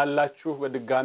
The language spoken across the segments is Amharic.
አላችሁ? በድጋሜ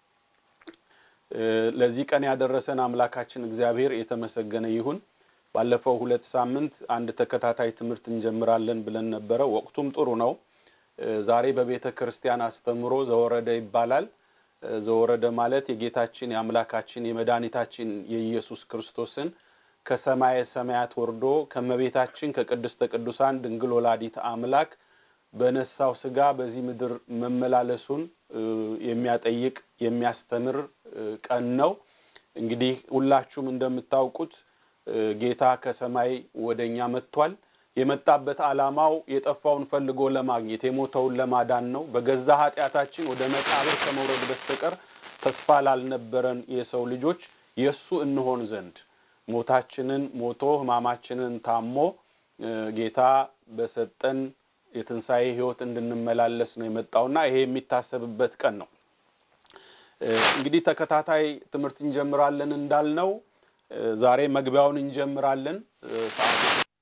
ለዚህ ቀን ያደረሰን አምላካችን እግዚአብሔር የተመሰገነ ይሁን። ባለፈው ሁለት ሳምንት አንድ ተከታታይ ትምህርት እንጀምራለን ብለን ነበረ። ወቅቱም ጥሩ ነው። ዛሬ በቤተ ክርስቲያን አስተምሮ ዘወረደ ይባላል። ዘወረደ ማለት የጌታችን የአምላካችን የመድኃኒታችን የኢየሱስ ክርስቶስን ከሰማየ ሰማያት ወርዶ ከመቤታችን ከቅድስተ ቅዱሳን ድንግል ወላዲት አምላክ በነሳው ስጋ በዚህ ምድር መመላለሱን የሚያጠይቅ የሚያስተምር ቀን ነው። እንግዲህ ሁላችሁም እንደምታውቁት ጌታ ከሰማይ ወደ እኛ መጥቷል። የመጣበት ዓላማው የጠፋውን ፈልጎ ለማግኘት የሞተውን ለማዳን ነው። በገዛ ኃጢአታችን ወደ መቃብር ከመውረድ በስተቀር ተስፋ ላልነበረን የሰው ልጆች የእሱ እንሆን ዘንድ ሞታችንን ሞቶ ሕማማችንን ታሞ ጌታ በሰጠን የትንሣኤ ሕይወት እንድንመላለስ ነው የመጣውና ይሄ የሚታሰብበት ቀን ነው። እንግዲህ ተከታታይ ትምህርት እንጀምራለን እንዳልነው ዛሬ መግቢያውን እንጀምራለን። ሰዓቱ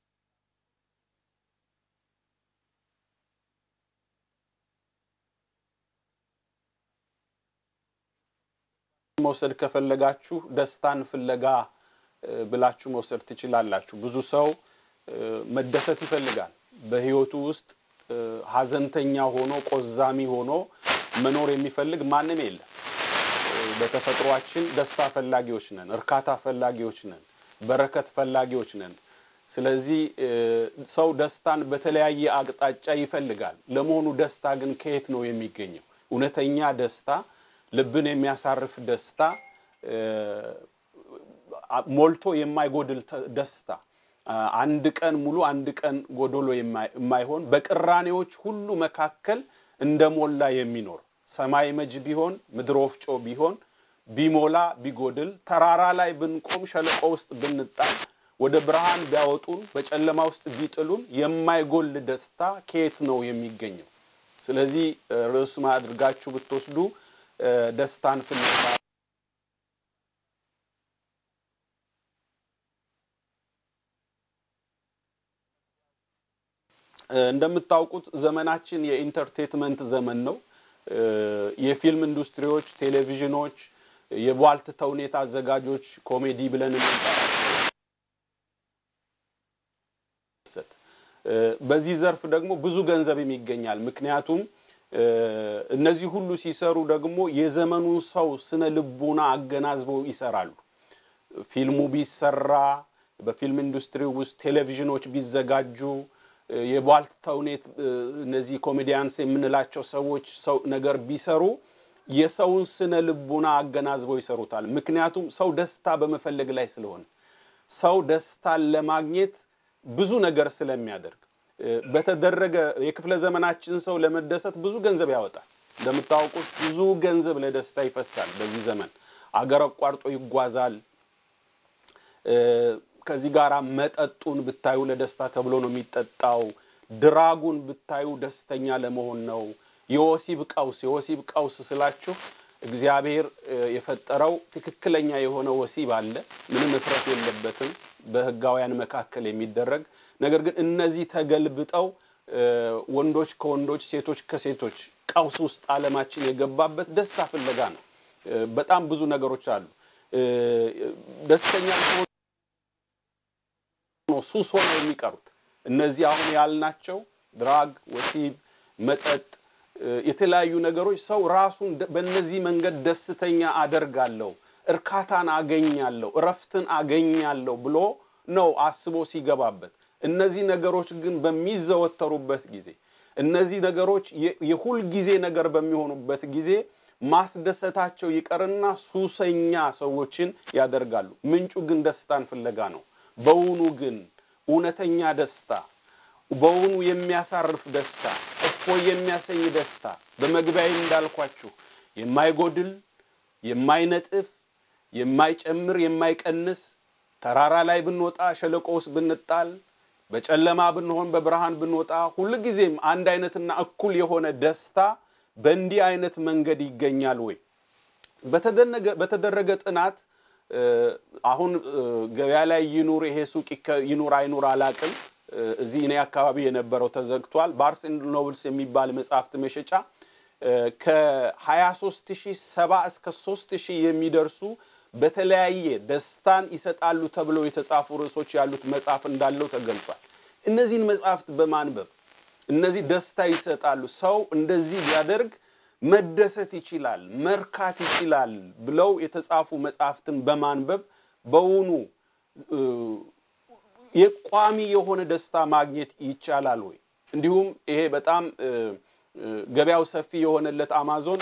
መውሰድ ከፈለጋችሁ ደስታን ፍለጋ ብላችሁ መውሰድ ትችላላችሁ። ብዙ ሰው መደሰት ይፈልጋል። በህይወቱ ውስጥ ሀዘንተኛ ሆኖ ቆዛሚ ሆኖ መኖር የሚፈልግ ማንም የለም። በተፈጥሯችን ደስታ ፈላጊዎች ነን፣ እርካታ ፈላጊዎች ነን፣ በረከት ፈላጊዎች ነን። ስለዚህ ሰው ደስታን በተለያየ አቅጣጫ ይፈልጋል። ለመሆኑ ደስታ ግን ከየት ነው የሚገኘው? እውነተኛ ደስታ፣ ልብን የሚያሳርፍ ደስታ፣ ሞልቶ የማይጎድል ደስታ አንድ ቀን ሙሉ አንድ ቀን ጎዶሎ የማይሆን በቅራኔዎች ሁሉ መካከል እንደሞላ የሚኖር ሰማይ መጅ ቢሆን ምድር ወፍጮ ቢሆን ቢሞላ ቢጎድል ተራራ ላይ ብንቆም ሸለቆ ውስጥ ብንጣል ወደ ብርሃን ቢያወጡን በጨለማ ውስጥ ቢጥሉን የማይጎል ደስታ ከየት ነው የሚገኘው? ስለዚህ ርዕሱን አድርጋችሁ ብትወስዱ ደስታን ፍለጋ እንደምታውቁት ዘመናችን የኢንተርቴትመንት ዘመን ነው። የፊልም ኢንዱስትሪዎች፣ ቴሌቪዥኖች፣ የቧልት ተውኔት አዘጋጆች ኮሜዲ ብለን በዚህ ዘርፍ ደግሞ ብዙ ገንዘብም ይገኛል። ምክንያቱም እነዚህ ሁሉ ሲሰሩ ደግሞ የዘመኑን ሰው ስነ ልቦና አገናዝበው ይሰራሉ። ፊልሙ ቢሰራ በፊልም ኢንዱስትሪ ውስጥ ቴሌቪዥኖች ቢዘጋጁ የቧልት ተውኔት እነዚህ ኮሜዲያንስ የምንላቸው ሰዎች ሰው ነገር ቢሰሩ የሰውን ስነ ልቡና አገናዝበው ይሰሩታል። ምክንያቱም ሰው ደስታ በመፈለግ ላይ ስለሆነ ሰው ደስታን ለማግኘት ብዙ ነገር ስለሚያደርግ በተደረገ የክፍለ ዘመናችን ሰው ለመደሰት ብዙ ገንዘብ ያወጣል። እንደምታውቁት ብዙ ገንዘብ ለደስታ ይፈሳል። በዚህ ዘመን አገር አቋርጦ ይጓዛል። ከዚህ ጋር መጠጡን ብታዩ ለደስታ ተብሎ ነው የሚጠጣው። ድራጉን ብታዩ ደስተኛ ለመሆን ነው። የወሲብ ቀውስ የወሲብ ቀውስ ስላችሁ እግዚአብሔር የፈጠረው ትክክለኛ የሆነ ወሲብ አለ። ምንም እፍረት የለበትም በሕጋውያን መካከል የሚደረግ ነገር ግን እነዚህ ተገልብጠው ወንዶች ከወንዶች ሴቶች ከሴቶች ቀውስ ውስጥ ዓለማችን የገባበት ደስታ ፍለጋ ነው። በጣም ብዙ ነገሮች አሉ። ደስተኛ ሱስ ሆነው የሚቀሩት እነዚህ አሁን ያልናቸው ድራግ፣ ወሲብ፣ መጠጥ፣ የተለያዩ ነገሮች ሰው ራሱን በእነዚህ መንገድ ደስተኛ አደርጋለሁ፣ እርካታን አገኛለሁ፣ እረፍትን አገኛለሁ ብሎ ነው አስቦ ሲገባበት። እነዚህ ነገሮች ግን በሚዘወተሩበት ጊዜ እነዚህ ነገሮች የሁል ጊዜ ነገር በሚሆኑበት ጊዜ ማስደሰታቸው ይቀርና ሱሰኛ ሰዎችን ያደርጋሉ። ምንጩ ግን ደስታን ፍለጋ ነው። በውኑ ግን እውነተኛ ደስታ፣ በውኑ የሚያሳርፍ ደስታ፣ እፎይ የሚያሰኝ ደስታ በመግቢያዬ እንዳልኳችሁ የማይጎድል የማይነጥፍ፣ የማይጨምር፣ የማይቀንስ ተራራ ላይ ብንወጣ ሸለቆ ውስጥ ብንጣል በጨለማ ብንሆን በብርሃን ብንወጣ ሁልጊዜም አንድ አይነትና እኩል የሆነ ደስታ በእንዲህ አይነት መንገድ ይገኛል ወይ? በተደረገ ጥናት አሁን ገበያ ላይ ይኑር ይሄ ሱቅ ይኑር አይኑር አላቅም። እዚህ እኔ አካባቢ የነበረው ተዘግቷል። ባርስ ኤንድ ኖብልስ የሚባል መጽሐፍት መሸጫ ከ23 ሺህ ሰባ እስከ 3 ሺህ የሚደርሱ በተለያየ ደስታን ይሰጣሉ ተብለው የተጻፉ ርዕሶች ያሉት መጽሐፍ እንዳለው ተገልጿል። እነዚህን መጽሐፍት በማንበብ እነዚህ ደስታ ይሰጣሉ፣ ሰው እንደዚህ ቢያደርግ መደሰት ይችላል፣ መርካት ይችላል ብለው የተጻፉ መጽሐፍትን በማንበብ በውኑ የቋሚ የሆነ ደስታ ማግኘት ይቻላል ወይ? እንዲሁም ይሄ በጣም ገበያው ሰፊ የሆነለት አማዞን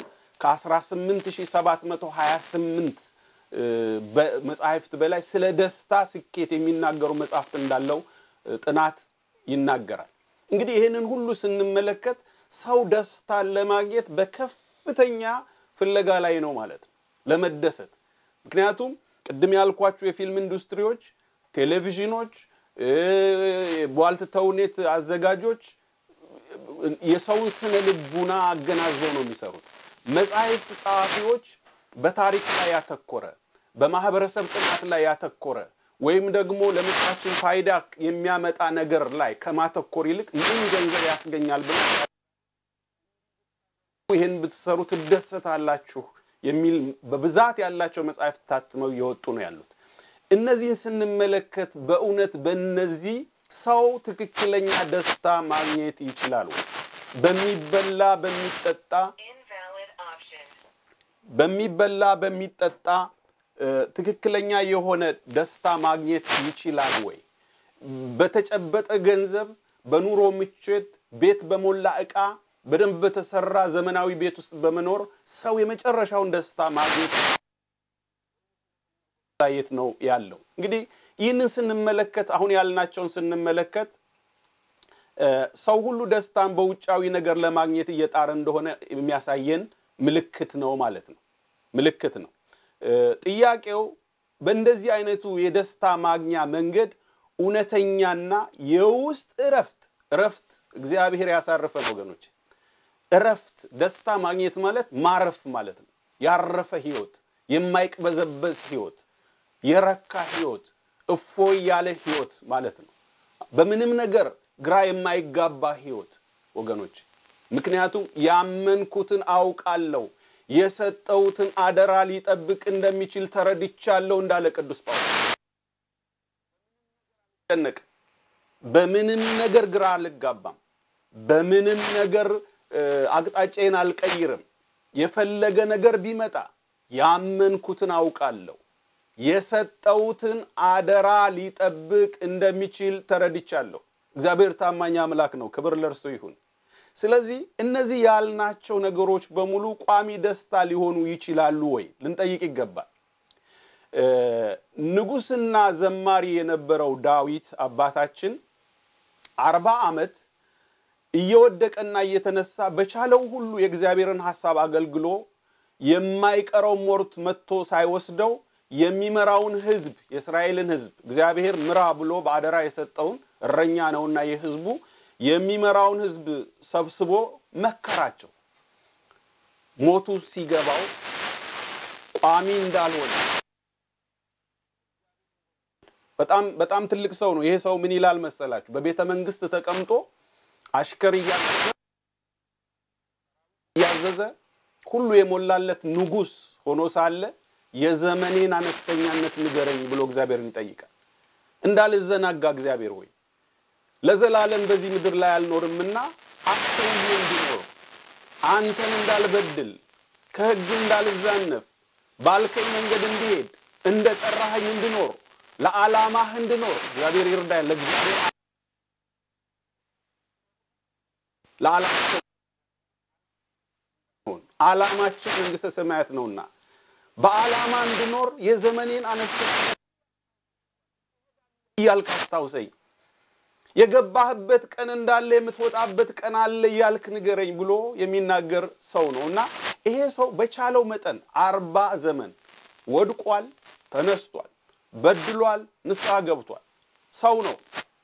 ከ18728 መጽሐፍት በላይ ስለ ደስታ ስኬት የሚናገሩ መጽሐፍት እንዳለው ጥናት ይናገራል። እንግዲህ ይህንን ሁሉ ስንመለከት ሰው ደስታን ለማግኘት በከፍተኛ ፍለጋ ላይ ነው ማለት ነው፣ ለመደሰት። ምክንያቱም ቅድም ያልኳችሁ የፊልም ኢንዱስትሪዎች፣ ቴሌቪዥኖች፣ ቧልት ተውኔት አዘጋጆች የሰውን ስነ ልቡና አገናዘው ነው የሚሰሩት። መጻሕፍት ጸሐፊዎች በታሪክ ላይ ያተኮረ በማህበረሰብ ጥናት ላይ ያተኮረ ወይም ደግሞ ለምድራችን ፋይዳ የሚያመጣ ነገር ላይ ከማተኮር ይልቅ ምን ገንዘብ ያስገኛል ብለ ይህን ብትሰሩ ትደሰታላችሁ የሚል በብዛት ያላቸው መጽሐፍት ታትመው እየወጡ ነው ያሉት። እነዚህን ስንመለከት በእውነት በእነዚህ ሰው ትክክለኛ ደስታ ማግኘት ይችላል ወይ? በሚበላ በሚጠጣ በሚበላ በሚጠጣ ትክክለኛ የሆነ ደስታ ማግኘት ይችላል ወይ? በተጨበጠ ገንዘብ፣ በኑሮ ምቾት፣ ቤት በሞላ ዕቃ፣ በደንብ በተሰራ ዘመናዊ ቤት ውስጥ በመኖር ሰው የመጨረሻውን ደስታ ማግኘት የት ነው ያለው? እንግዲህ ይህንን ስንመለከት አሁን ያልናቸውን ስንመለከት ሰው ሁሉ ደስታን በውጫዊ ነገር ለማግኘት እየጣረ እንደሆነ የሚያሳየን ምልክት ነው ማለት ነው። ምልክት ነው። ጥያቄው በእንደዚህ አይነቱ የደስታ ማግኛ መንገድ እውነተኛና የውስጥ እረፍት እረፍት እግዚአብሔር ያሳርፈን ወገኖች። እረፍት ደስታ ማግኘት ማለት ማረፍ ማለት ነው። ያረፈ ህይወት፣ የማይቅበዘበዝ ህይወት፣ የረካ ህይወት፣ እፎይ ያለ ህይወት ማለት ነው። በምንም ነገር ግራ የማይጋባ ህይወት ወገኖች። ምክንያቱም ያመንኩትን አውቃለሁ የሰጠውትን አደራ ሊጠብቅ እንደሚችል ተረድቻለሁ እንዳለ ቅዱስ ጳውሎስ። ጨነቅ በምንም ነገር ግራ አልጋባም፣ በምንም ነገር አቅጣጫዬን አልቀይርም። የፈለገ ነገር ቢመጣ ያመንኩትን አውቃለሁ የሰጠውትን አደራ ሊጠብቅ እንደሚችል ተረድቻለሁ። እግዚአብሔር ታማኝ አምላክ ነው። ክብር ለእርሱ ይሁን። ስለዚህ እነዚህ ያልናቸው ነገሮች በሙሉ ቋሚ ደስታ ሊሆኑ ይችላሉ ወይ ልንጠይቅ ይገባል። ንጉሥና ዘማሪ የነበረው ዳዊት አባታችን አርባ ዓመት እየወደቀና እየተነሳ በቻለው ሁሉ የእግዚአብሔርን ሐሳብ አገልግሎ የማይቀረው ሞት መጥቶ ሳይወስደው የሚመራውን ሕዝብ የእስራኤልን ሕዝብ እግዚአብሔር ምራ ብሎ በአደራ የሰጠውን እረኛ ነውና የሕዝቡ የሚመራውን ሕዝብ ሰብስቦ መከራቸው። ሞቱ ሲገባው ቋሚ እንዳልሆነ በጣም በጣም ትልቅ ሰው ነው። ይሄ ሰው ምን ይላል መሰላችሁ? በቤተ መንግስት ተቀምጦ አሽከር እያዘዘ ሁሉ የሞላለት ንጉሥ ሆኖ ሳለ የዘመኔን አነስተኛነት ንገረኝ ብሎ እግዚአብሔርን ይጠይቃል። እንዳልዘናጋ እግዚአብሔር ሆይ ለዘላለም በዚህ ምድር ላይ አልኖርምና አስተውዬ እንዲኖር አንተን እንዳልበድል ከሕግ እንዳልዛነፍ ባልከኝ መንገድ እንዲሄድ እንደ ጠራኸኝ እንድኖር ለዓላማህ እንድኖር እግዚአብሔር ይርዳኝ። ለእግዚአብሔር ዓላማችን መንግሥተ ሰማያት ነውና በዓላማ እንድኖር የዘመኔን አነስተኛ እያልክ አስታውሰኝ። የገባህበት ቀን እንዳለ የምትወጣበት ቀን አለ እያልክ ንገረኝ ብሎ የሚናገር ሰው ነው እና ይሄ ሰው በቻለው መጠን አርባ ዘመን ወድቋል፣ ተነስቷል፣ በድሏል፣ ንስሐ ገብቷል። ሰው ነው።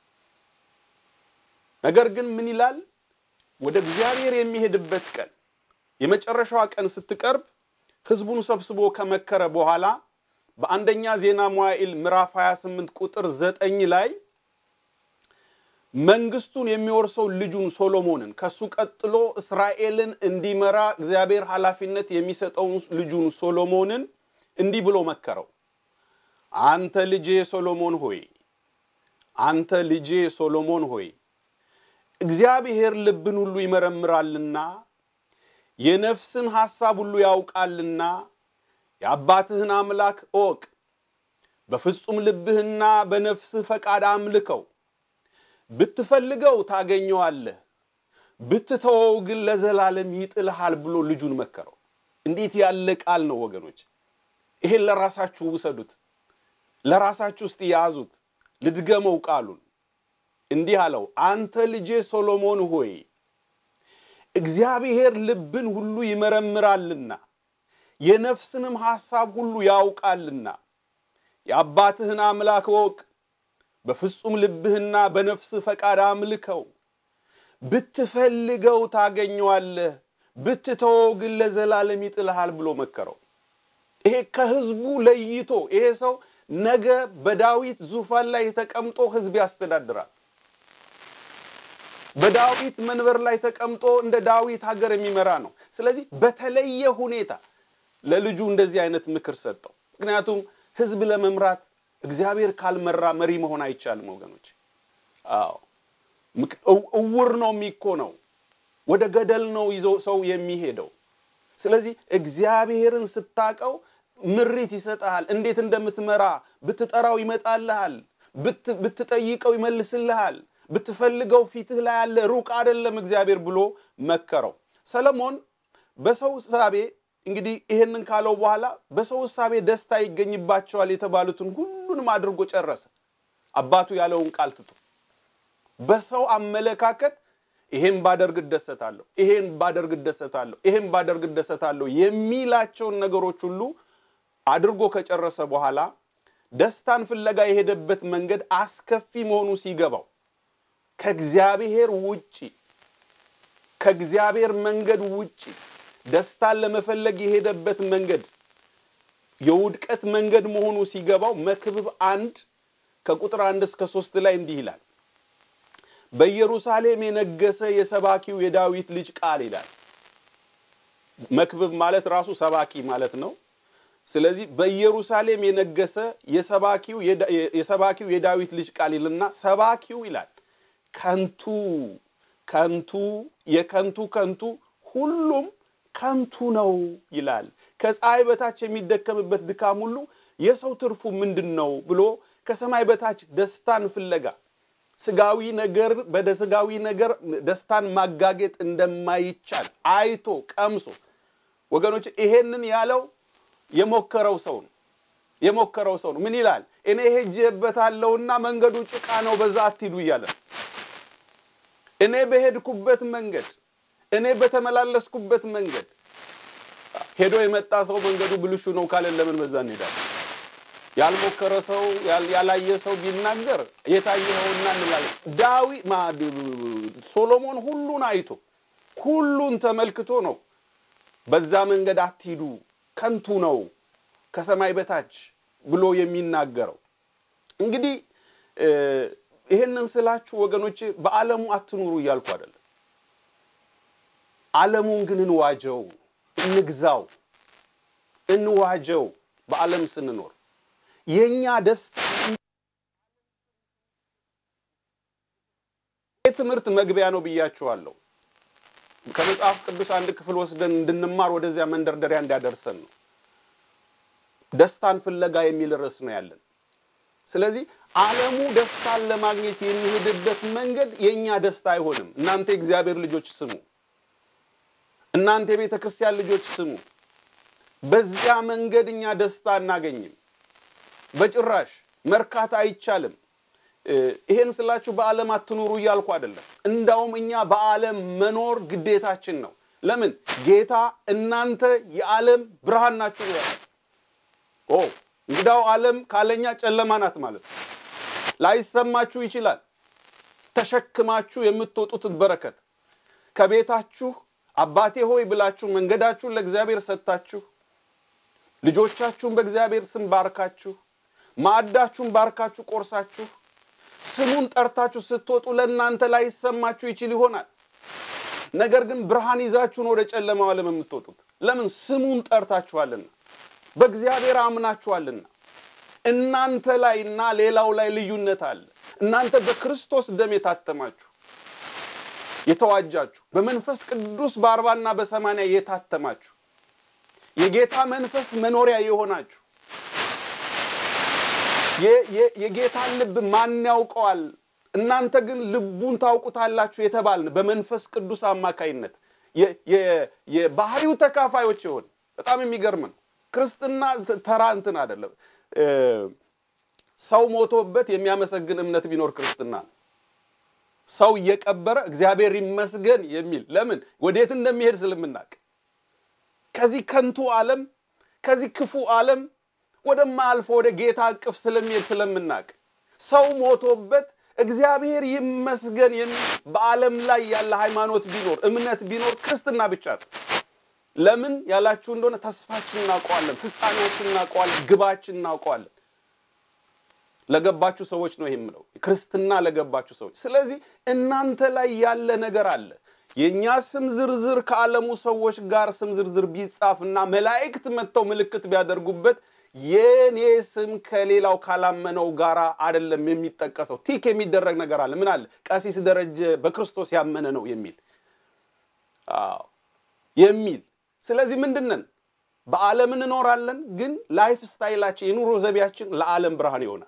ነገር ግን ምን ይላል? ወደ እግዚአብሔር የሚሄድበት ቀን የመጨረሻዋ ቀን ስትቀርብ ሕዝቡን ሰብስቦ ከመከረ በኋላ በአንደኛ ዜና መዋዕል ምዕራፍ 28 ቁጥር ዘጠኝ ላይ መንግስቱን የሚወርሰው ልጁን ሶሎሞንን ከሱ ቀጥሎ እስራኤልን እንዲመራ እግዚአብሔር ኃላፊነት የሚሰጠውን ልጁን ሶሎሞንን እንዲህ ብሎ መከረው። አንተ ልጄ ሶሎሞን ሆይ አንተ ልጄ ሶሎሞን ሆይ እግዚአብሔር ልብን ሁሉ ይመረምራልና የነፍስን ሐሳብ ሁሉ ያውቃልና የአባትህን አምላክ እወቅ። በፍጹም ልብህና በነፍስህ ፈቃድ አምልከው። ብትፈልገው ታገኘዋለህ፣ ብትተወው ግን ለዘላለም ይጥልሃል ብሎ ልጁን መከረው። እንዴት ያለ ቃል ነው ወገኖች! ይሄን ለራሳችሁ ውሰዱት፣ ለራሳችሁ ውስጥ ያዙት። ልድገመው ቃሉን እንዲህ አለው፣ አንተ ልጄ ሶሎሞን ሆይ እግዚአብሔር ልብን ሁሉ ይመረምራልና የነፍስንም ሐሳብ ሁሉ ያውቃልና የአባትህን አምላክ እወቅ። በፍጹም ልብህና በነፍስህ ፈቃድ አምልከው። ብትፈልገው ታገኘዋለህ፣ ብትተወው ግን ለዘላለም ይጥልሃል ብሎ መከረው። ይሄ ከህዝቡ ለይቶ ይሄ ሰው ነገ በዳዊት ዙፋን ላይ ተቀምጦ ህዝብ ያስተዳድራል። በዳዊት መንበር ላይ ተቀምጦ እንደ ዳዊት ሀገር የሚመራ ነው። ስለዚህ በተለየ ሁኔታ ለልጁ እንደዚህ አይነት ምክር ሰጠው። ምክንያቱም ህዝብ ለመምራት እግዚአብሔር ካልመራ መሪ መሆን አይቻልም ወገኖች። አዎ እውር ነው የሚኮነው፣ ወደ ገደል ነው ይዞ ሰው የሚሄደው። ስለዚህ እግዚአብሔርን ስታቀው ምሪት ይሰጥሃል። እንዴት እንደምትመራ ብትጠራው ይመጣልሃል፣ ብትጠይቀው ይመልስልሃል፣ ብትፈልገው ፊትህ ላይ ያለ ሩቅ አይደለም እግዚአብሔር ብሎ መከረው። ሰለሞን በሰው ሳቤ እንግዲህ ይሄንን ካለው በኋላ በሰው እሳቤ ደስታ ይገኝባቸዋል የተባሉትን ሁሉንም አድርጎ ጨረሰ። አባቱ ያለውን ቃል ትቶ በሰው አመለካከት ይሄን ባደርግ እደሰታለሁ፣ ይሄን ባደርግ እደሰታለሁ፣ ይሄን ባደርግ እደሰታለሁ የሚላቸውን ነገሮች ሁሉ አድርጎ ከጨረሰ በኋላ ደስታን ፍለጋ የሄደበት መንገድ አስከፊ መሆኑ ሲገባው ከእግዚአብሔር ውጪ ከእግዚአብሔር መንገድ ውጪ ደስታን ለመፈለግ የሄደበት መንገድ የውድቀት መንገድ መሆኑ ሲገባው መክብብ አንድ ከቁጥር አንድ እስከ ሶስት ላይ እንዲህ ይላል። በኢየሩሳሌም የነገሰ የሰባኪው የዳዊት ልጅ ቃል ይላል። መክብብ ማለት ራሱ ሰባኪ ማለት ነው። ስለዚህ በኢየሩሳሌም የነገሰ የሰባኪው የዳዊት ልጅ ቃል ይልና ሰባኪው ይላል ከንቱ ከንቱ የከንቱ ከንቱ ሁሉም ከንቱ ነው ይላል። ከፀሐይ በታች የሚደከምበት ድካም ሁሉ የሰው ትርፉ ምንድን ነው ብሎ ከሰማይ በታች ደስታን ፍለጋ ስጋዊ ነገር በደ ስጋዊ ነገር ደስታን ማጋጌጥ እንደማይቻል አይቶ ቀምሶ ወገኖች ይሄንን ያለው የሞከረው ሰው ነው። የሞከረው ሰው ነው። ምን ይላል? እኔ ሄጄበታለሁና መንገዱ ጭቃ ነው፣ በዛ አትሂዱ እያለ እኔ በሄድኩበት መንገድ እኔ በተመላለስኩበት መንገድ ሄዶ የመጣ ሰው መንገዱ ብልሹ ነው ካለን ለምን በዛ እንሄዳለን? ያልሞከረ ሰው ያላየ ሰው ቢናገር የታየኸውና እንላለን። ዳዊ ሶሎሞን ሁሉን አይቶ ሁሉን ተመልክቶ ነው በዛ መንገድ አትሂዱ ከንቱ ነው ከሰማይ በታች ብሎ የሚናገረው። እንግዲህ ይሄንን ስላችሁ ወገኖቼ በዓለሙ አትኑሩ እያልኩ አይደለም። ዓለሙን ግን እንዋጀው፣ እንግዛው፣ እንዋጀው። በዓለም ስንኖር የእኛ ደስታ የትምህርት መግቢያ ነው ብያችኋለሁ። ከመጽሐፍ ቅዱስ አንድ ክፍል ወስደን እንድንማር ወደዚያ መንደርደሪያ እንዲያደርሰን ነው። ደስታን ፍለጋ የሚል ርዕስ ነው ያለን። ስለዚህ ዓለሙ ደስታን ለማግኘት የሚሄድበት መንገድ የእኛ ደስታ አይሆንም። እናንተ የእግዚአብሔር ልጆች ስሙ። እናንተ የቤተ ክርስቲያን ልጆች ስሙ። በዚያ መንገድ እኛ ደስታ አናገኝም። በጭራሽ መርካት አይቻልም። ይሄን ስላችሁ በዓለም አትኑሩ እያልኩ አይደለም። እንዳውም እኛ በዓለም መኖር ግዴታችን ነው። ለምን? ጌታ እናንተ የዓለም ብርሃን ናችሁ ያለ። ኦ እንግዳው ዓለም ካለኛ ጨለማ ናት ማለት ነው። ላይሰማችሁ ይችላል። ተሸክማችሁ የምትወጡትን በረከት ከቤታችሁ አባቴ ሆይ ብላችሁ መንገዳችሁን ለእግዚአብሔር ሰጥታችሁ ልጆቻችሁን በእግዚአብሔር ስም ባርካችሁ ማዕዳችሁን ባርካችሁ ቆርሳችሁ ስሙን ጠርታችሁ ስትወጡ ለእናንተ ላይ ይሰማችሁ ይችል ይሆናል። ነገር ግን ብርሃን ይዛችሁን ወደ ጨለማው ዓለም የምትወጡት ለምን? ስሙን ጠርታችኋልና፣ በእግዚአብሔር አምናችኋልና። እናንተ ላይና ሌላው ላይ ልዩነት አለ። እናንተ በክርስቶስ ደም የታተማችሁ የተዋጃችሁ፣ በመንፈስ ቅዱስ በአርባና በሰማንያ የታተማችሁ የጌታ መንፈስ መኖሪያ የሆናችሁ የጌታን ልብ ማን ያውቀዋል? እናንተ ግን ልቡን ታውቁታላችሁ የተባልን በመንፈስ ቅዱስ አማካይነት የባህሪው ተካፋዮች የሆን በጣም የሚገርም ነው። ክርስትና ተራ እንትን አይደለም። ሰው ሞቶበት የሚያመሰግን እምነት ቢኖር ክርስትና ነው። ሰው እየቀበረ እግዚአብሔር ይመስገን የሚል ለምን ወዴት እንደሚሄድ ስለምናቅ ከዚህ ከንቱ ዓለም ከዚህ ክፉ ዓለም ወደማያልፈ ወደ ጌታ እቅፍ ስለሚሄድ ስለምናቅ ሰው ሞቶበት እግዚአብሔር ይመስገን የሚል በዓለም ላይ ያለ ሃይማኖት ቢኖር እምነት ቢኖር ክርስትና ብቻ ነው። ለምን ያላችሁ እንደሆነ ተስፋችን እናውቀዋለን፣ ፍጻሜያችን እናውቀዋለን፣ ግባችን እናውቀዋለን። ለገባችሁ ሰዎች ነው ይሄ የምለው፣ ክርስትና ለገባችሁ ሰዎች። ስለዚህ እናንተ ላይ ያለ ነገር አለ። የእኛ ስም ዝርዝር ከዓለሙ ሰዎች ጋር ስም ዝርዝር ቢጻፍና መላእክት መጥተው ምልክት ቢያደርጉበት የኔ ስም ከሌላው ካላመነው ጋር አይደለም የሚጠቀሰው። ቲክ የሚደረግ ነገር አለ። ምን አለ? ቀሲስ ደረጀ በክርስቶስ ያመነ ነው የሚል አዎ የሚል ስለዚህ ምንድን ነን? በዓለም እንኖራለን፣ ግን ላይፍ ስታይላችን የኑሮ ዘቢያችን ለዓለም ብርሃን ይሆናል።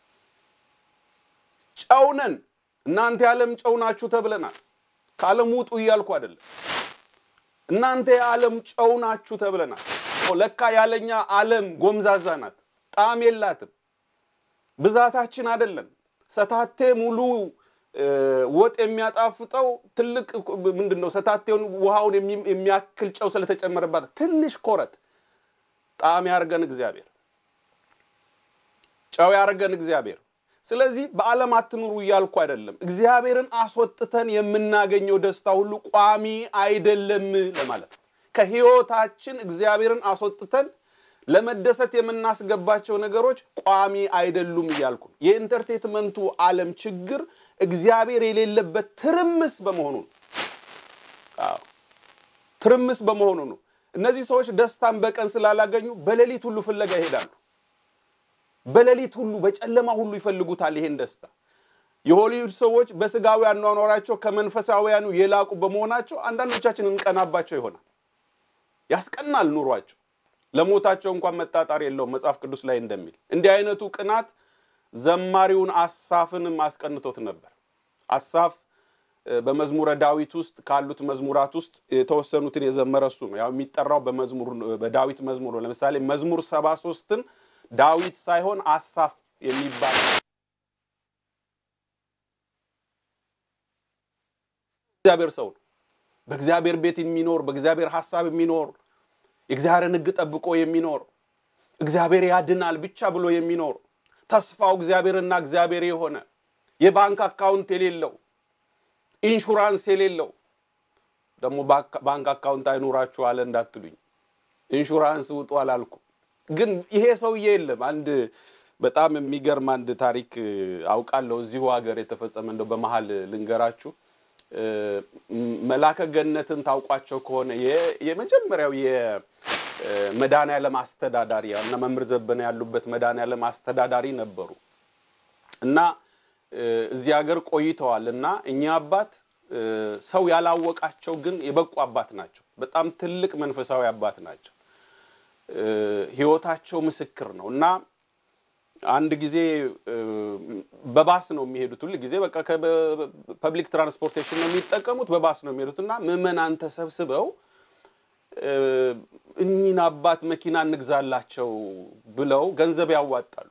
ጨው ነን። እናንተ የዓለም ጨው ናችሁ ተብለናል። ከዓለም ውጡ እያልኩ አይደለም። እናንተ የዓለም ጨው ናችሁ ተብለናል። ለካ ያለኛ ዓለም ጎምዛዛ ናት፣ ጣዕም የላትም። ብዛታችን አይደለም። ሰታቴ ሙሉ ወጥ የሚያጣፍጠው ትልቅ ምንድን ነው? ሰታቴውን ውሃውን የሚያክል ጨው ስለተጨመረባት ትንሽ ኮረት ጣዕም ያርገን እግዚአብሔር፣ ጨው ያርገን እግዚአብሔር። ስለዚህ በዓለም አትኑሩ እያልኩ አይደለም። እግዚአብሔርን አስወጥተን የምናገኘው ደስታ ሁሉ ቋሚ አይደለም ለማለት ነው። ከህይወታችን እግዚአብሔርን አስወጥተን ለመደሰት የምናስገባቸው ነገሮች ቋሚ አይደሉም እያልኩ ነው። የኢንተርቴትመንቱ ዓለም ችግር እግዚአብሔር የሌለበት ትርምስ በመሆኑ ነው። አዎ ትርምስ በመሆኑ ነው። እነዚህ ሰዎች ደስታን በቀን ስላላገኙ በሌሊት ሁሉ ፍለጋ ይሄዳሉ። በሌሊት ሁሉ በጨለማ ሁሉ ይፈልጉታል ይሄን ደስታ። የሆሊውድ ሰዎች በስጋዊ አኗኗራቸው ከመንፈሳዊያኑ የላቁ በመሆናቸው አንዳንዶቻችን እንቀናባቸው ይሆናል። ያስቀናል ኑሯቸው። ለሞታቸው እንኳን መጣጣር የለውም መጽሐፍ ቅዱስ ላይ እንደሚል እንዲህ አይነቱ ቅናት ዘማሪውን አሳፍንም አስቀንቶት ነበር። አሳፍ በመዝሙረ ዳዊት ውስጥ ካሉት መዝሙራት ውስጥ የተወሰኑትን የዘመረ እሱ ነው። ያው የሚጠራው በመዝሙር በዳዊት መዝሙር ነው። ለምሳሌ መዝሙር ሰባ ሶስትን ዳዊት ሳይሆን አሳፍ የሚባል እግዚአብሔር ሰው ነው። በእግዚአብሔር ቤት የሚኖር በእግዚአብሔር ሐሳብ የሚኖር የእግዚአብሔርን ሕግ ጠብቆ የሚኖር እግዚአብሔር ያድናል ብቻ ብሎ የሚኖር ተስፋው እግዚአብሔርና እግዚአብሔር የሆነ የባንክ አካውንት የሌለው ኢንሹራንስ የሌለው ደግሞ ባንክ አካውንት አይኖራችሁ አለ እንዳትሉኝ፣ ኢንሹራንስ ውጡ አላልኩ። ግን ይሄ ሰውዬ የለም። አንድ በጣም የሚገርም አንድ ታሪክ አውቃለሁ እዚሁ ሀገር የተፈጸመ እንደው በመሀል ልንገራችሁ። መላከ ገነትን ታውቋቸው ከሆነ የመጀመሪያው የመድኃኔዓለም አስተዳዳሪ እና መምህር ዘበነ ያሉበት መድኃኔዓለም አስተዳዳሪ ነበሩ እና እዚህ ሀገር ቆይተዋል እና እኛ አባት ሰው ያላወቃቸው ግን የበቁ አባት ናቸው። በጣም ትልቅ መንፈሳዊ አባት ናቸው። ህይወታቸው ምስክር ነው እና አንድ ጊዜ በባስ ነው የሚሄዱት። ሁል ጊዜ በቃ ፐብሊክ ትራንስፖርቴሽን ነው የሚጠቀሙት፣ በባስ ነው የሚሄዱት እና ምዕመናን ተሰብስበው እኚህን አባት መኪና እንግዛላቸው ብለው ገንዘብ ያዋጣሉ።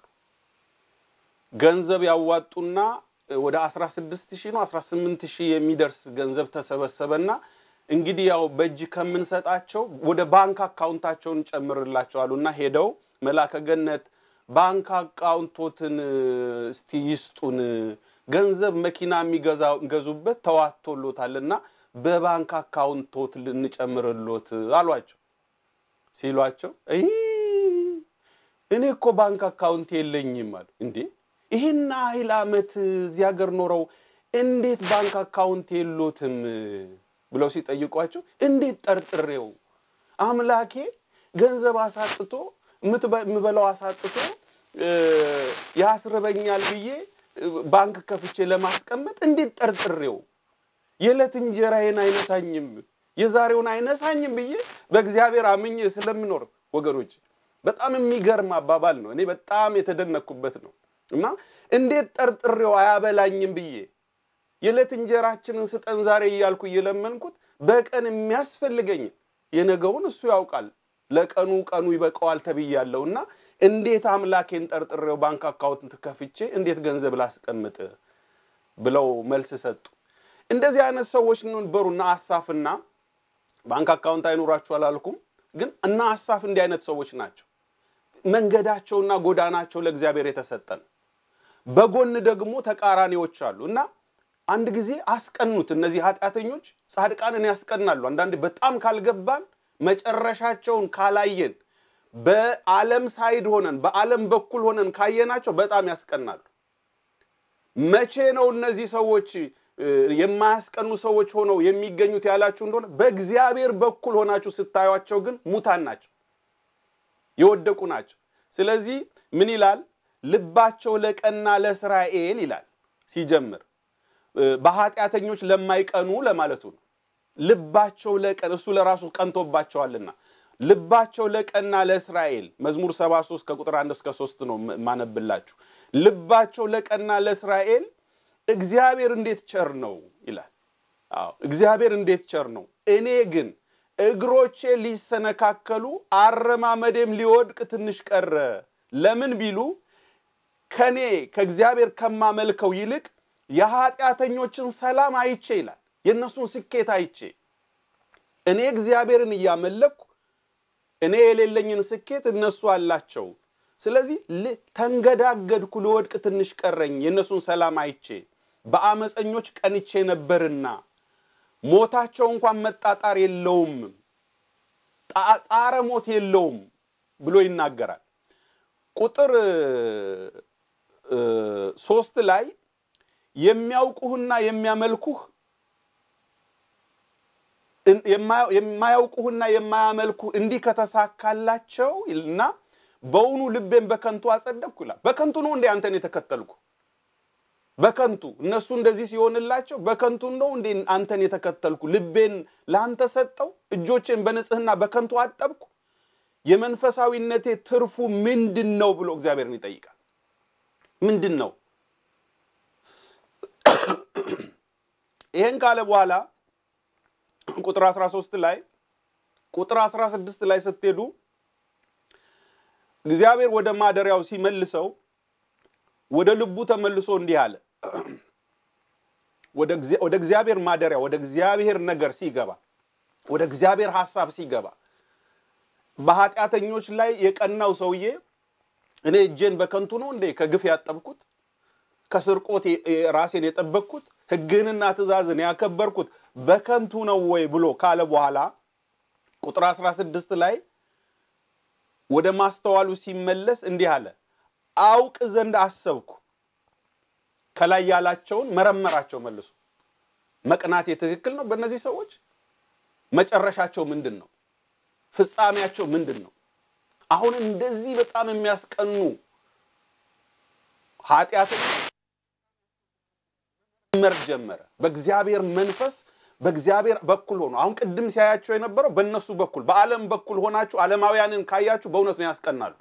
ገንዘብ ያዋጡና ወደ 16 ሺህ ነው 18 ሺህ የሚደርስ ገንዘብ ተሰበሰበና እንግዲህ ያው በእጅ ከምንሰጣቸው ወደ ባንክ አካውንታቸውን ጨምርላቸው አሉና ሄደው መላከ ገነት ባንክ አካውንቶትን እስቲ ይስጡን፣ ገንዘብ መኪና የሚገዙበት ተዋቶሎታልና በባንክ አካውንቶት ልንጨምርሎት አሏቸው። ሲሏቸው እኔ እኮ ባንክ አካውንት የለኝም አሉ። እንዴ ይህን ያህል ዓመት እዚህ ሀገር ኖረው እንዴት ባንክ አካውንት የሎትም ብለው ሲጠይቋቸው እንዴት ጠርጥሬው አምላኬ ገንዘብ አሳጥቶ የምበላው አሳጥቶ ያስርበኛል ብዬ ባንክ ከፍቼ ለማስቀመጥ እንዴት ጠርጥሬው የዕለት እንጀራዬን አይነሳኝም የዛሬውን አይነሳኝም ብዬ በእግዚአብሔር አምኜ ስለምኖር ወገኖች በጣም የሚገርም አባባል ነው። እኔ በጣም የተደነኩበት ነው እና እንዴት ጠርጥሬው አያበላኝም ብዬ የዕለት እንጀራችንን ስጠን ዛሬ እያልኩ እየለመንኩት በቀን የሚያስፈልገኝ የነገውን እሱ ያውቃል። ለቀኑ ቀኑ ይበቃዋል ተብያለሁ እና እንዴት አምላኬን ጠርጥሬው ባንክ አካውንት ከፍቼ እንዴት ገንዘብ ላስቀምጥ ብለው መልስ ሰጡ። እንደዚህ አይነት ሰዎች ነበሩ እና አሳፍና ባንክ አካውንት አይኖራችሁ አላልኩም፣ ግን እና አሳፍ እንዲህ አይነት ሰዎች ናቸው። መንገዳቸውና ጎዳናቸው ለእግዚአብሔር የተሰጠን በጎን ደግሞ ተቃራኒዎች አሉ እና አንድ ጊዜ አስቀኑት። እነዚህ ኃጢአተኞች ጻድቃንን ያስቀናሉ። አንዳንድ በጣም ካልገባን መጨረሻቸውን ካላየን በዓለም ሳይድ ሆነን በዓለም በኩል ሆነን ካየናቸው በጣም ያስቀናሉ። መቼ ነው እነዚህ ሰዎች የማያስቀኑ ሰዎች ሆነው የሚገኙት ያላችሁ እንደሆነ በእግዚአብሔር በኩል ሆናችሁ ስታዩቸው ግን ሙታን ናቸው፣ የወደቁ ናቸው። ስለዚህ ምን ይላል? ልባቸው ለቀና ለእስራኤል ይላል ሲጀምር በኃጢአተኞች ለማይቀኑ ለማለቱ ነው። ልባቸው ለቀን እሱ ለራሱ ቀንቶባቸዋልና ልባቸው ለቀና ለእስራኤል መዝሙር 73 ከቁጥር 1 እስከ 3 ነው ማነብላችሁ። ልባቸው ለቀና ለእስራኤል እግዚአብሔር እንዴት ቸር ነው ይላል። አዎ እግዚአብሔር እንዴት ቸር ነው። እኔ ግን እግሮቼ ሊሰነካከሉ አረማመዴም ሊወድቅ ትንሽ ቀረ። ለምን ቢሉ ከኔ ከእግዚአብሔር ከማመልከው ይልቅ የኃጢአተኞችን ሰላም አይቼ ይላል። የእነሱን ስኬት አይቼ እኔ እግዚአብሔርን እያመለኩ እኔ የሌለኝን ስኬት እነሱ አላቸው። ስለዚህ ተንገዳገድኩ፣ ልወድቅ ትንሽ ቀረኝ። የእነሱን ሰላም አይቼ በአመፀኞች ቀንቼ ነበርና ሞታቸው እንኳን መጣጣር የለውም፣ ጣረ ሞት የለውም ብሎ ይናገራል። ቁጥር ሶስት ላይ የሚያውቁህና የሚያመልኩህ የማያውቁህና የማያመልኩህ እንዲህ ከተሳካላቸው እና በውኑ ልቤን በከንቱ አጸደቅኩ ይላል። በከንቱ ነው እንዴ አንተን የተከተልኩ? በከንቱ እነሱ እንደዚህ ሲሆንላቸው በከንቱ ነው እንዴ አንተን የተከተልኩ? ልቤን ለአንተ ሰጠው፣ እጆቼን በንጽህና በከንቱ አጠብኩ። የመንፈሳዊነቴ ትርፉ ምንድን ነው ብሎ እግዚአብሔርን ይጠይቃል። ምንድን ነው? ይህን ካለ በኋላ ቁጥር 13 ላይ ቁጥር 16 ላይ ስትሄዱ እግዚአብሔር ወደ ማደሪያው ሲመልሰው ወደ ልቡ ተመልሶ እንዲህ አለ። ወደ እግዚአብሔር ማደሪያ ወደ እግዚአብሔር ነገር ሲገባ ወደ እግዚአብሔር ሐሳብ ሲገባ በኃጢአተኞች ላይ የቀናው ሰውዬ እኔ እጄን በከንቱ ነው እንዴ ከግፍ ያጠብኩት ከስርቆት ራሴን የጠበቅኩት ሕግህንና ትእዛዝን ያከበርኩት በከንቱ ነው ወይ ብሎ ካለ በኋላ ቁጥር 16 ላይ ወደ ማስተዋሉ ሲመለስ እንዲህ አለ፣ አውቅ ዘንድ አሰብኩ። ከላይ ያላቸውን መረመራቸው መልሶ። መቅናቴ ትክክል ነው በእነዚህ ሰዎች? መጨረሻቸው ምንድን ነው? ፍጻሜያቸው ምንድን ነው? አሁን እንደዚህ በጣም የሚያስቀኑ ኃጢአትን መር ጀመረ። በእግዚአብሔር መንፈስ በእግዚአብሔር በኩል ሆኖ አሁን ቅድም ሲያያቸው የነበረው በእነሱ በኩል በዓለም በኩል ሆናችሁ ዓለማውያንን ካያችሁ በእውነት ነው ያስቀናሉ።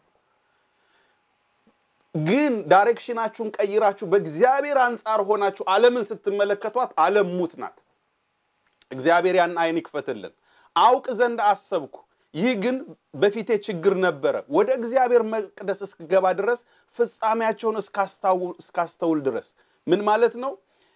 ግን ዳይሬክሽናችሁን ቀይራችሁ በእግዚአብሔር አንጻር ሆናችሁ ዓለምን ስትመለከቷት ዓለም ሙት ናት። እግዚአብሔር ያን አይን ይክፈትልን። አውቅ ዘንድ አሰብኩ፣ ይህ ግን በፊቴ ችግር ነበረ። ወደ እግዚአብሔር መቅደስ እስክገባ ድረስ ፍጻሜያቸውን እስካስተውል ድረስ ምን ማለት ነው?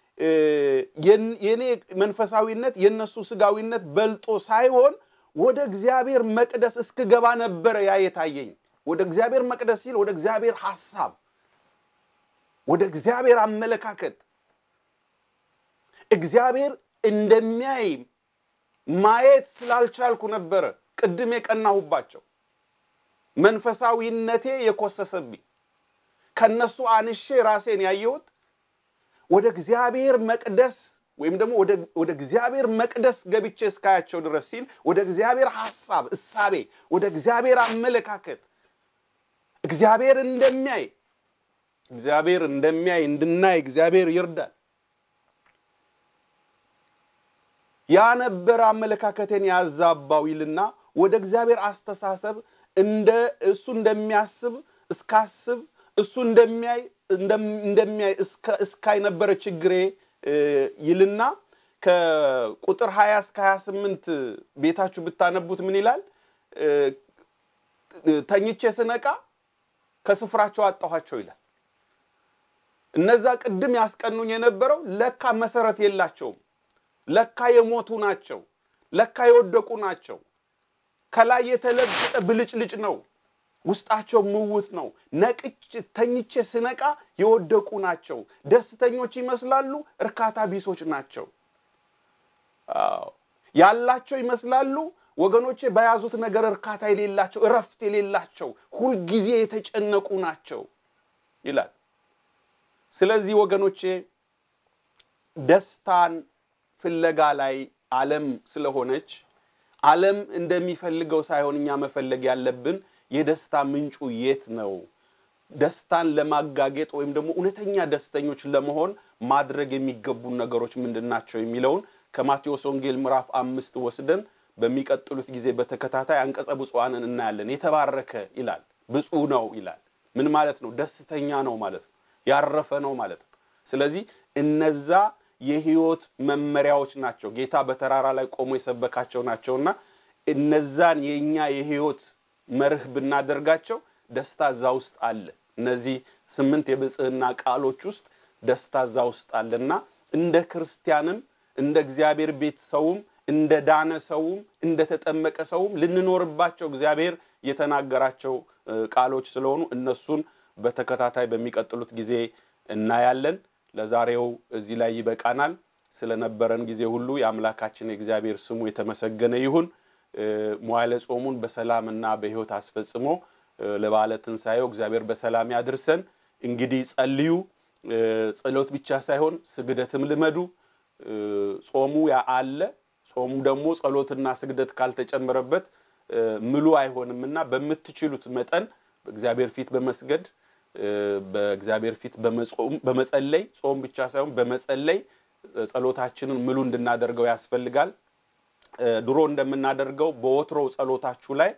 የኔ መንፈሳዊነት የነሱ ስጋዊነት በልጦ ሳይሆን ወደ እግዚአብሔር መቅደስ እስክገባ ነበረ ያ የታየኝ። ወደ እግዚአብሔር መቅደስ ሲል ወደ እግዚአብሔር ሐሳብ፣ ወደ እግዚአብሔር አመለካከት እግዚአብሔር እንደሚያይ ማየት ስላልቻልኩ ነበረ ቅድም የቀናሁባቸው መንፈሳዊነቴ የኮሰሰብኝ ከነሱ አንሼ ራሴን ያየሁት ወደ እግዚአብሔር መቅደስ ወይም ደግሞ ወደ እግዚአብሔር መቅደስ ገብቼ እስካያቸው ድረስ ሲል ወደ እግዚአብሔር ሐሳብ፣ እሳቤ፣ ወደ እግዚአብሔር አመለካከት እግዚአብሔር እንደሚያይ እግዚአብሔር እንደሚያይ እንድናይ እግዚአብሔር ይርዳል። ያ ነበረ አመለካከቴን ያዛባው ይልና ወደ እግዚአብሔር አስተሳሰብ እንደ እሱ እንደሚያስብ እስካስብ እሱ እንደሚያይ እንደሚያይ እስካይ ነበረ ችግሬ ይልና ከቁጥር 20 እስከ 28 ቤታችሁ ብታነቡት ምን ይላል? ተኝቼ ስነቃ ከስፍራቸው አጣኋቸው ይላል። እነዛ ቅድም ያስቀኑኝ የነበረው ለካ መሰረት የላቸውም። ለካ የሞቱ ናቸው። ለካ የወደቁ ናቸው። ከላይ የተለበጠ ብልጭልጭ ነው። ውስጣቸው ምውት ነው። ነቅች ተኝቼ ስነቃ የወደቁ ናቸው። ደስተኞች ይመስላሉ፣ እርካታ ቢሶች ናቸው። ያላቸው ይመስላሉ ወገኖቼ፣ በያዙት ነገር እርካታ የሌላቸው፣ እረፍት የሌላቸው፣ ሁልጊዜ የተጨነቁ ናቸው ይላል። ስለዚህ ወገኖቼ ደስታን ፍለጋ ላይ ዓለም ስለሆነች ዓለም እንደሚፈልገው ሳይሆን እኛ መፈለግ ያለብን የደስታ ምንጩ የት ነው? ደስታን ለማጋጌጥ ወይም ደግሞ እውነተኛ ደስተኞች ለመሆን ማድረግ የሚገቡን ነገሮች ምንድን ናቸው የሚለውን ከማቴዎስ ወንጌል ምዕራፍ አምስት ወስደን በሚቀጥሉት ጊዜ በተከታታይ አንቀጸ ብፁዓንን እናያለን። የተባረከ ይላል፣ ብፁዕ ነው ይላል። ምን ማለት ነው? ደስተኛ ነው ማለት ነው። ያረፈ ነው ማለት ነው። ስለዚህ እነዛ የህይወት መመሪያዎች ናቸው። ጌታ በተራራ ላይ ቆሞ የሰበካቸው ናቸውና እነዛን የእኛ የህይወት መርህ ብናደርጋቸው ደስታ እዛ ውስጥ አለ። እነዚህ ስምንት የብጽህና ቃሎች ውስጥ ደስታ እዛ ውስጥ አለና እንደ ክርስቲያንም እንደ እግዚአብሔር ቤት ሰውም እንደ ዳነ ሰውም እንደ ተጠመቀ ሰውም ልንኖርባቸው እግዚአብሔር የተናገራቸው ቃሎች ስለሆኑ እነሱን በተከታታይ በሚቀጥሉት ጊዜ እናያለን። ለዛሬው እዚህ ላይ ይበቃናል። ስለነበረን ጊዜ ሁሉ የአምላካችን የእግዚአብሔር ስሙ የተመሰገነ ይሁን። መዋዕለ ጾሙን በሰላምና በሕይወት አስፈጽሞ ለበዓለ ትንሣኤው እግዚአብሔር በሰላም ያድርሰን። እንግዲህ ጸልዩ። ጸሎት ብቻ ሳይሆን ስግደትም ልመዱ። ጾሙ አለ። ጾሙ ደግሞ ጸሎትና ስግደት ካልተጨመረበት ምሉ አይሆንምና በምትችሉት መጠን በእግዚአብሔር ፊት በመስገድ በእግዚአብሔር ፊት በመጸለይ ጾም ብቻ ሳይሆን በመጸለይ ጸሎታችንን ምሉ እንድናደርገው ያስፈልጋል። ድሮ እንደምናደርገው በወትሮው ጸሎታችሁ ላይ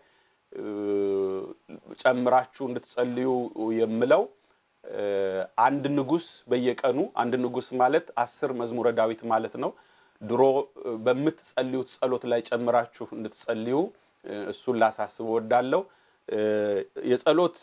ጨምራችሁ እንድትጸልዩ የምለው አንድ ንጉሥ በየቀኑ አንድ ንጉሥ ማለት አስር መዝሙረ ዳዊት ማለት ነው። ድሮ በምትጸልዩት ጸሎት ላይ ጨምራችሁ እንድትጸልዩ እሱን ላሳስብ እወዳለሁ። የጸሎት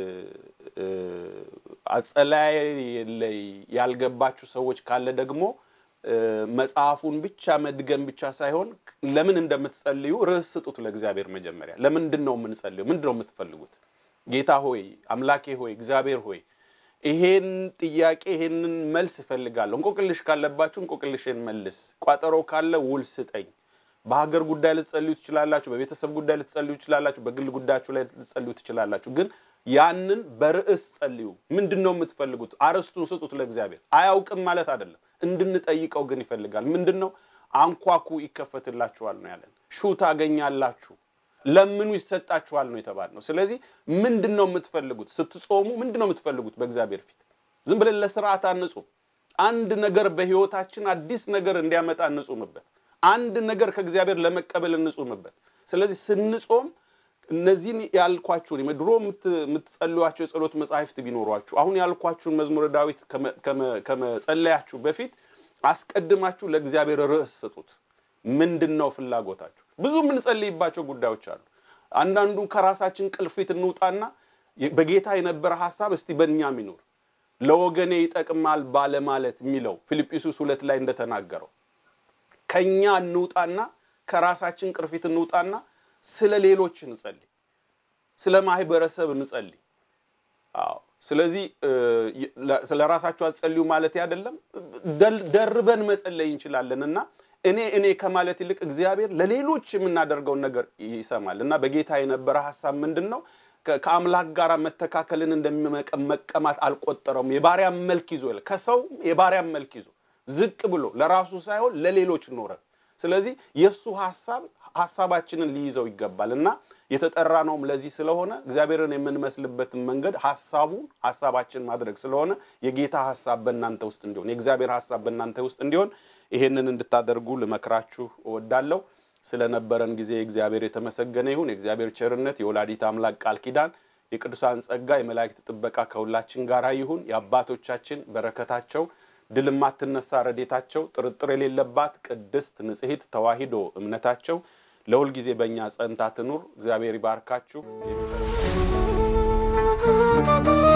አጸላይ ላይ ያልገባችሁ ሰዎች ካለ ደግሞ መጽሐፉን ብቻ መድገም ብቻ ሳይሆን ለምን እንደምትጸልዩ ርዕስ ስጡት ለእግዚአብሔር። መጀመሪያ ለምንድን ነው የምንጸልዩ? ምንድን ነው የምትፈልጉት? ጌታ ሆይ አምላኬ ሆይ እግዚአብሔር ሆይ ይሄን ጥያቄ ይሄንን መልስ እፈልጋለሁ። እንቆቅልሽ ካለባችሁ እንቆቅልሽን መልስ፣ ቋጠሮ ካለ ውል ስጠኝ። በሀገር ጉዳይ ልትጸልዩ ትችላላችሁ። በቤተሰብ ጉዳይ ልትጸልዩ ትችላላችሁ። በግል ጉዳያችሁ ላይ ልትጸልዩ ትችላላችሁ። ግን ያንን በርዕስ ጸልዩ። ምንድን ነው የምትፈልጉት? አርዕስቱን ስጡት ለእግዚአብሔር። አያውቅም ማለት አይደለም፣ እንድንጠይቀው ግን ይፈልጋል። ምንድን ነው? አንኳኩ ይከፈትላችኋል ነው ያለን። ሹ ታገኛላችሁ፣ ለምኑ ይሰጣችኋል ነው የተባልነው። ስለዚህ ምንድን ነው የምትፈልጉት? ስትጾሙ ምንድን ነው የምትፈልጉት? በእግዚአብሔር ፊት ዝም ብለን ለስርዓት አንጹም። አንድ ነገር በህይወታችን አዲስ ነገር እንዲያመጣ እንጹምበት። አንድ ነገር ከእግዚአብሔር ለመቀበል እንጹምበት። ስለዚህ ስንጾም እነዚህን ያልኳችሁን ድሮ የምትጸልዩቸው የጸሎት መጻሕፍት ቢኖሯችሁ አሁን ያልኳችሁን መዝሙረ ዳዊት ከመጸለያችሁ በፊት አስቀድማችሁ ለእግዚአብሔር ርዕስ ስጡት። ምንድን ነው ፍላጎታችሁ? ብዙ የምንጸልይባቸው ጉዳዮች አሉ። አንዳንዱን ከራሳችን ቅልፊት እንውጣና በጌታ የነበረ ሀሳብ እስቲ በእኛም ይኖር ለወገኔ ይጠቅማል ባለማለት የሚለው ፊልጵስዩስ ሁለት ላይ እንደተናገረው ከኛ እንውጣና ከራሳችን ቅርፊት እንውጣና ስለ ሌሎች እንጸልይ፣ ስለ ማህበረሰብ እንጸልይ። አዎ። ስለዚህ ስለ ራሳችሁ አትጸልዩ ማለት አይደለም፣ ደርበን መጸለይ እንችላለን እና እኔ እኔ ከማለት ይልቅ እግዚአብሔር ለሌሎች የምናደርገውን ነገር ይሰማል እና በጌታ የነበረ ሀሳብ ምንድን ነው? ከአምላክ ጋር መተካከልን እንደመቀማት አልቆጠረውም። የባሪያ መልክ ይዞ ይላል። ከሰው የባሪያ መልክ ይዞ ዝቅ ብሎ ለራሱ ሳይሆን ለሌሎች ኖረ። ስለዚህ የእሱ ሀሳብ ሀሳባችንን ሊይዘው ይገባል እና የተጠራ ነውም ለዚህ ስለሆነ እግዚአብሔርን የምንመስልበትን መንገድ ሀሳቡን ሀሳባችን ማድረግ ስለሆነ የጌታ ሀሳብ በእናንተ ውስጥ እንዲሆን የእግዚአብሔር ሀሳብ በእናንተ ውስጥ እንዲሆን ይሄንን እንድታደርጉ ልመክራችሁ እወዳለሁ። ስለነበረን ጊዜ እግዚአብሔር የተመሰገነ ይሁን። የእግዚአብሔር ቸርነት፣ የወላዲት አምላክ ቃል ኪዳን፣ የቅዱሳን ጸጋ፣ የመላእክት ጥበቃ ከሁላችን ጋር ይሁን። የአባቶቻችን በረከታቸው ድል የማትነሳ ረዴታቸው ጥርጥር የሌለባት ቅድስት ንጽሕት ተዋሂዶ እምነታቸው ለሁል ጊዜ በእኛ ጸንታ ትኑር። እግዚአብሔር ይባርካችሁ።